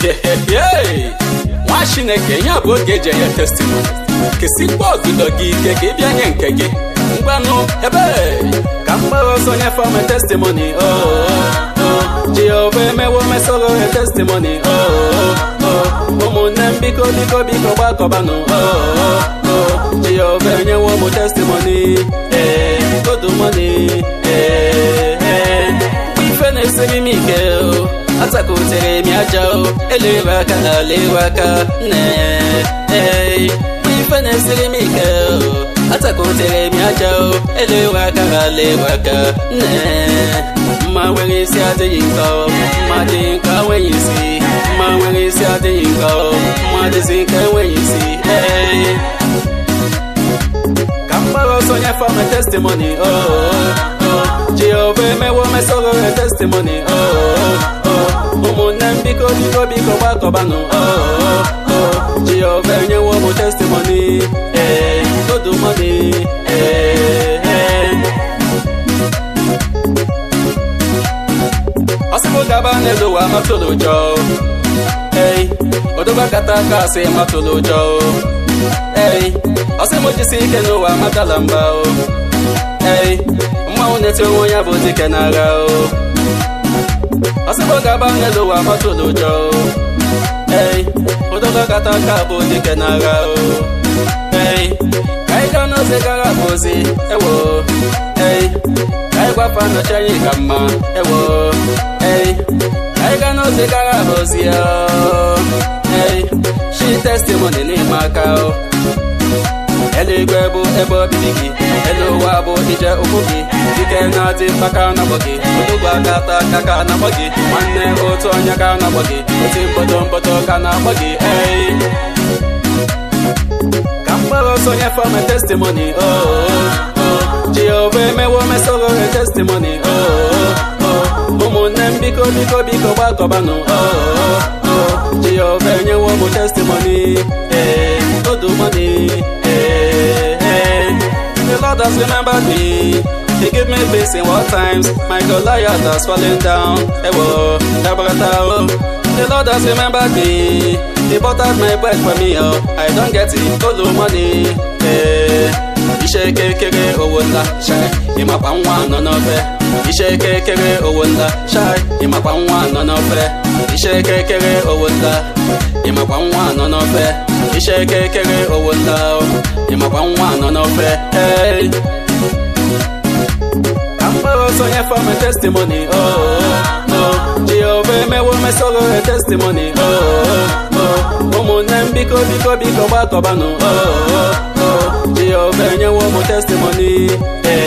Yey! nwa chineke ya bụ oge eji enye testimony kesikwa ọgụdọ gị ike ka ị bịa nye nke gị ngwanụ ebe ka mkpụrụ ọsọ nyefe ome testimony oh, oh, jehova emewo mesoro ya testimony oh, oh, oh. ụmụnne m biko biko biko gbakọbanụ oh, oh, oh. jehova enyewo m testimony ee godumoni ee ee ife na-esiri m ike o atakotere m aja o elewe aka alewe aka nne ee ife na-esiri m ike o atakotere m aja o elewe aka alewe aka nne mma nwere isi adịghị nkọ mma dị nkọ enweghị isi mma nwere isi adịghị nkọ mma dịzi nkọ enweghị isi ee ka mgbara ọsọ nyefe m testimony oh, oh, oh. jehova emewo mesoro ya testimony oh, oh, oh. ụmụnne m biko biko biko gbakọbanụ oh, oh, oh. jehova enyewo m testimony ee godumoni ee ee ọsịbụ gaba n'elu ụwa matụlụ ụjọ ei odoba kata aka asị matụlụ ụjọ ei ọsị m jisi ike n'ụwa matala mba o ei mmanwụ na-eti onwe ya bụ dike n'agha o ọsị m gaba n'elu ụwa matụlụ ụjọ ei odoba kata aka bụ dike n'agha o ei ka anyị gaa n'ozi gara bụ ozi ewo ei ka anyị gwafa nọchi anyị ka mma ewo ei ka anyị gaa n'ozi gara bụ ozi o ei shi testimony n'ime aka o eluigwe bụ ebe obibi gị elu ụwa bụ ije ụkwụ gị dike na-adị mkpaka na-akpọ gị odugwu aka ata aka ka na-akpọ gị nwanne otu onye ka na-akpọ gị oti mkpọtọ mkpọtọ ka na-akpọ gị ei ka mkpụrụ ọsọ nyefe m testimony oh, oh, oh. jehova emewo mesoro ya testimony oh, oh, oh. ụmụnne m biko biko biko gbakọbanụ oh, oh, oh. jehova enyewo m testimony ee godumoni ee ee the lord has remembered me He gave me peace in war times. My Goliath has fallen down. Ewo, Dabrata, oh. The Lord has remembered me. He bought out my bread for me, oh. I don't get it, all the money. Eh. Iṣẹ́ kékeré owó ńlá ṣáì ìmọ̀pá ń wá nọ́nà fẹ́. Iṣẹ́ kékeré owó ńlá ṣáì ìmọ̀pá ń wá nọ́nà fẹ́. Iṣẹ́ kékeré owó ńlá ìmọ̀pá ń wá nọ́nà fẹ́. Iṣẹ́ kékeré owó ńlá ìmọ̀pá ń wá nọ́nà fẹ́. Hey. mkpụrụ ọsọ nyefe m testimony oh, oh, oh. jehova emewo mesoro ya testimony oh, oh, oh. ụmụnne m biko biko biko gbakọbanụ oh, oh, oh. jehova enyewo m testimony ee